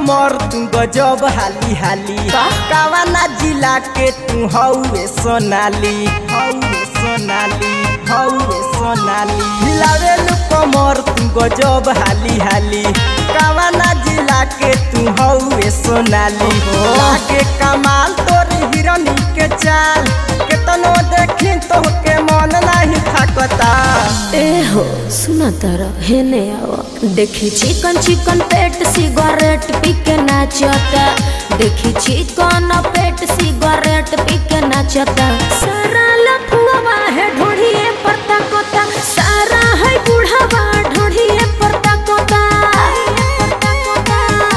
कमर तू गजब हाली हाली का? कावाना जिला के तू हौवे सोनाली हौवे सोनाली हौवे सोनाली हिलावेलु कमर तू गजब हाली हाली कावाना जिला के तू हौवे सोनाली लागे कमाल तोर हिरनी के चाल केतनो देखी तो के मन नाही थाकता ए हो सुना तारा हेने आवा देखी चिकन चिकन पेट सिगरेट पी के नाचता देखी चिकन पेट सिगरेट पी के नाचता सारा लफुआ है ढोढ़िए परता कोता सारा है बूढ़ावा ढोढ़िए परता कोता परता कोता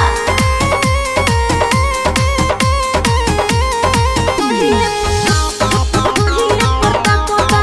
ढोढ़िए ढोढ़िए परता कोता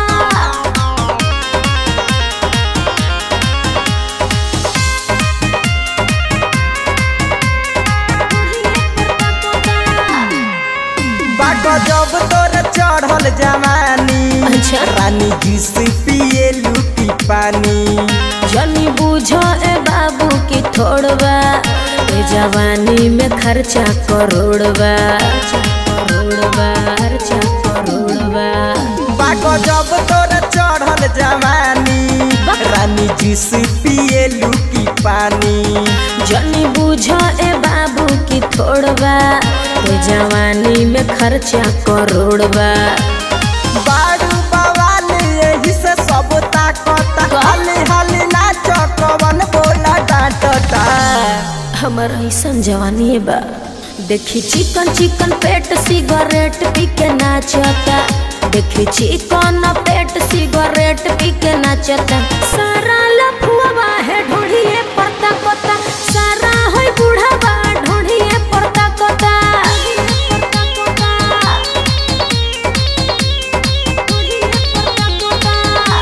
बाको जब तोर चढ़ल जवानी अच्छा। रानी जूस पिए लूटी पानी जनी बुझो ए बाबू की थोड़बा ए जवानी में खर्चा करोड़बा करोड़बा खर्चा करोड़बा बाको जब तोर चढ़ल जवानी वाह। रानी जूस पिए लूटी पानी जनी बुझो ए बाबू की थोड़बा ए जवानी में खर्चा करोड़बा बारू बवाल यही से सब ताकता का? हाली हाली नाच कवन बोला डांटता हमर ऐसन जवानी बा देखी चिकन चिकन पेट सिगरेट पी के नाचता देखी चिकन पेट सिगरेट पी के नाचता सारा लफुआ है ढोढ़िए परता कोता सारा है बूढ़ावा ढोढ़िए परता कोता परता कोता ढोढ़िए परता कोता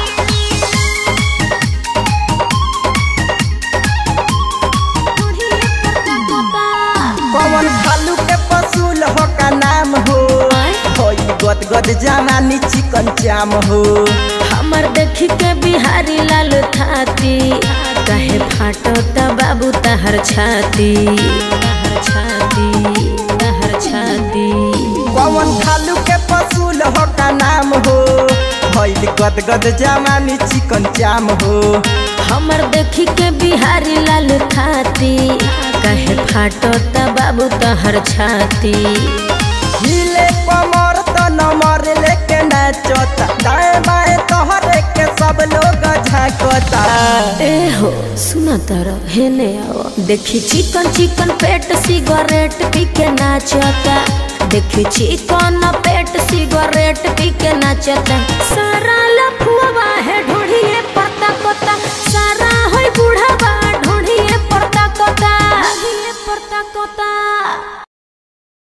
कवन खालू के पसूल हो का नाम हो आय? होई गद गद जवानी चिकन चाम हो हमर देखी के बिहारी लाल थाती कहे फाटता बाबू तहर छाती तहर छाती तहर छाती पवन खालू के पसूल हो का नाम हो भइल गद गद जवानी चिकन चाम हो हमर देखी के बिहारी लाल थाती कहे फाटता बाबू तहर छाती हिले कमर तो नमर लेके नाचता दाएं बाएं तोहरे के सब लोग झांकता ए हो सुना तारा हेने आओ देखी चिकन चिकन पेट सिगरेट पी के नाचता देखी चिकन पेट सिगरेट पी के नाचता